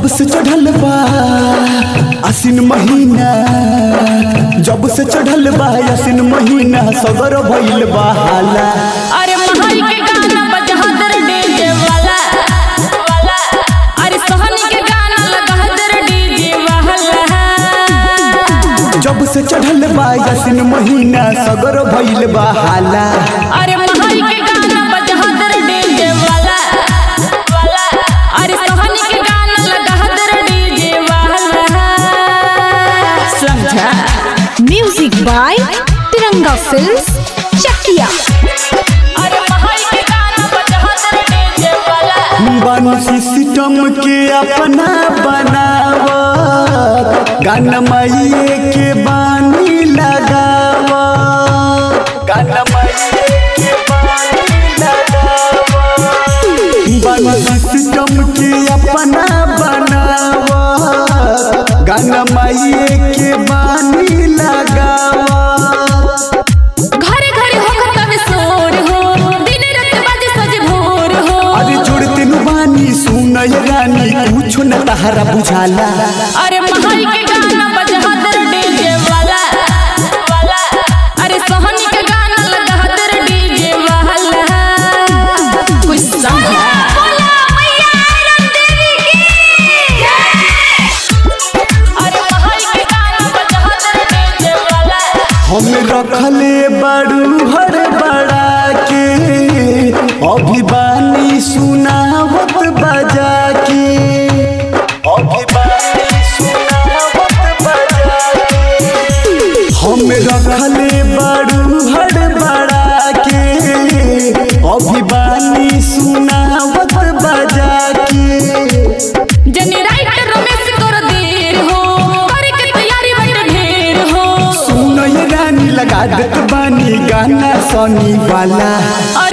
जब से चढ़ल बा आसिन महीना जब से चढ़ल बा आसिन महीना सगर भइल बा हाला अरे महाई के गाना बजहदर डीजे वाला अरे सोहनी के गाना लगहदर डीजे वाला जब से चढ़ल बा आसिन महीना सगर भइल बा हाला अरे महाई के गाना बजहदर डीजे वाला अरे सोहनी के गाना लगहदर डीजे वाला समझा Music by Tiranga Films, Chakia. अरे महाई के गाना बजहदर डीजे वाला बानुसी सिस्टम के अपना बनावत गाना माइए के बानी लगावत गाना माइए के बानी लगावत बानुसी सिस्टम के अपना बनावत गाना माइए के बानी लगावत घरे घरे होकर तब सोर हो दिन रात बाजे सज भोर हो अरे जोड़ते नु बानी सुनय रानी कुछ न तहरा बुझाला अरे महाई के गाना बजहदर डीजे वाला अरे सोहनी के गाना लगहदर डीजे वाला कुछ समझा अरे महाई के गाना बजहदर डीजे वाला हम रखले बड़ू हर बड़ा के अभी बानी सुनावत बजा के अभी बानी सुनावत बजा के हम रखले बड़ू हर बड़ा के अभी बानी सुनावत बजा के जनी राइटर रमेश कर देर हो करे के तैयारी बट ढेर हो सुनय रानी लगा देत बानी गाना सनी वाला